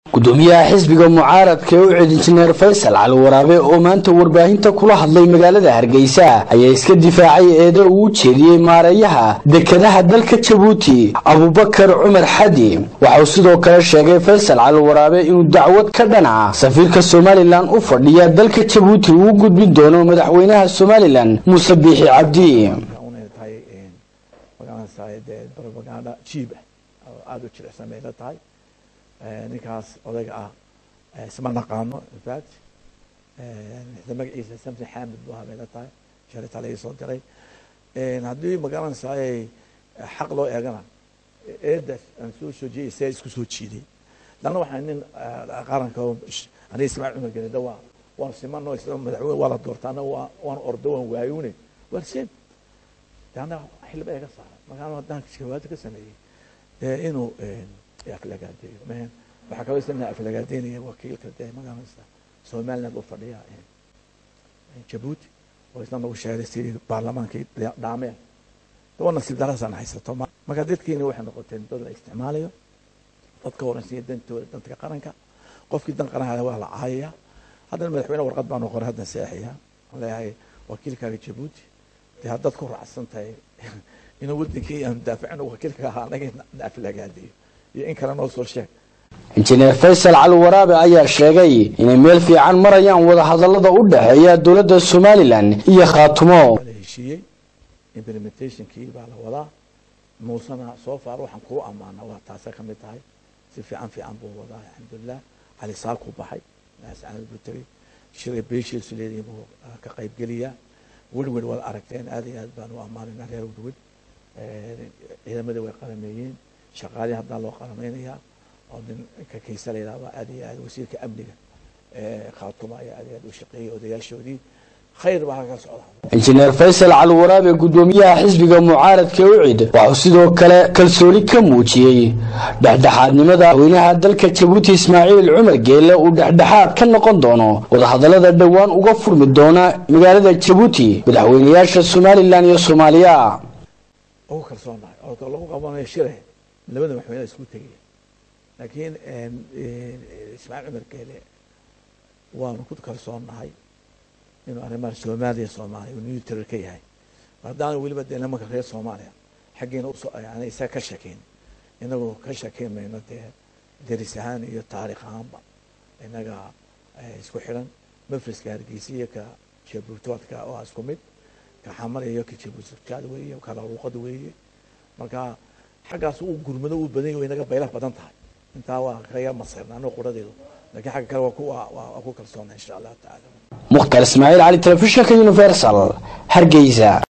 gudoomiyaha xisbiga mucaaradka ee u cid injineer faysal cali waraabe oo maanta warbaahinta kula hadlay magaalada hargeysa ayaa iska difaacay eeda uu u jeediyey maareeyaha dekadaha dalka jabuuti abubakar cumar xadi waxauu sidoo kale sheegay faysal cali waraabe inuu dacwad ka dhanaca safiirka somalilan u fadhiya dalka jabuuti uu gudbin doono madaxweynaha somalilan muuse biixi cabdi robaganda jiib ah oo aada u jilicsan bay la tahay ninkaas odayga ah isma naqaano infact magaciisa samson xamid bu ahaa bay la tahay shalita laga soo diray haddii magaranaysaay xaq loo eegana eedaas aan soo soo jeeyay see isku soo jiiday lanna waxaa nin qaranka aniga ismaaciil cumar gelida waa waan simano madaxweyne waa la doortaana waa waan ordo waan waayune waa sim ana xilba iga saara markaan haddaan jawaado ka sameeyey inuu aflagaadeeyo mn waxaa kaloo isna aflagaadeynaya wakiilka dee magaranaysa somaliland u fadhiya jabuuti oo isna nagu sheegay sidii baarlamaankii dhaameen daba nasiib darasaan haysato marka dadkiina waxay noqoteen dad la isticmaalayo dadka horansiiya dantooda danka qaranka qofkii dan qaranka waa la caayaya haddana madaxweyne warqad baanu qoray haddan seexaya aan leeyahay wakiilkaaga jabuuti dee haddaad ku raacsan tahay inuu wadankii aan daafacin wakiilka ahaa anaga na aflagaadeeyo iyo in kale noo soo sheeg injineer faysal cali waraabe ayaa sheegay inay meel fiican marayaan wadahadallada u dhexeeya dowladda somalilan iyo khaatumo la heshiiyey implementationkii baa la wadaa muusena soo faar waxaan kuu ammaana waa taasa ka mid tahay si fiican fiican buu wadaa alxamdulilah cali saakuu baxay naascanad buu tegey shilay beeshiisu leedahay buu ka qaybgeliyaa werwer waad aragteen aad iyo aad baan u ammaanayna reer werwer ciidamadii way qalameeyeen shaqaalihii haddaa loo qalamaynayaa oo ninka kaysa la yidhahdo aad iyo aad wasiirka amniga khaatuma ayaa aad iyo aad u shaqeeyay odayaashoodii khayr baa halka socda injineer faysal cali waraabe gudoomiyaha xisbiga mucaaradka u cid waxuu sidoo kale kalsooni ka muujiyey dhexdhexaadnimada madaxweynaha dalka jabuuti ismaaciil cumar geelle uu dhexdhexaad ka noqon doono wadahadallada dhowaan uga furmi doona magaalada jabuuti madaxweynayaasha somalilan iyo soomaaliya ugu kalsoonahay oo lagu qabanayo shire labada madaxweyne isku tegaya laakiin ismaaciil cumar geelle waanu ku kalsoonnahay inuu arrimaha soomaaliya soomaaliya uu neutral ka yahay haddaanu weliba dee nimanka reer soomaaliya xaggiina yani isaga ka shakeyn inagu ka shakeyn mayno dee deris ahaan iyo taariikh ahaanba inaga isku xidhan mafriska hargeysa iyo ka jabuutoodka waa isku mid ka xamar iyo ka jabuutodkaad weeye kala luuqad weeye marka xaggaas uu gurmado uu badan yahay inaga baylah badan tahay intaa waa kaga masirna anigo quradeedu lakiin xagga kale waa ku kalsoona insha allahu tacaala mukhtar ismaaciil cali telefishinka universal hargeysa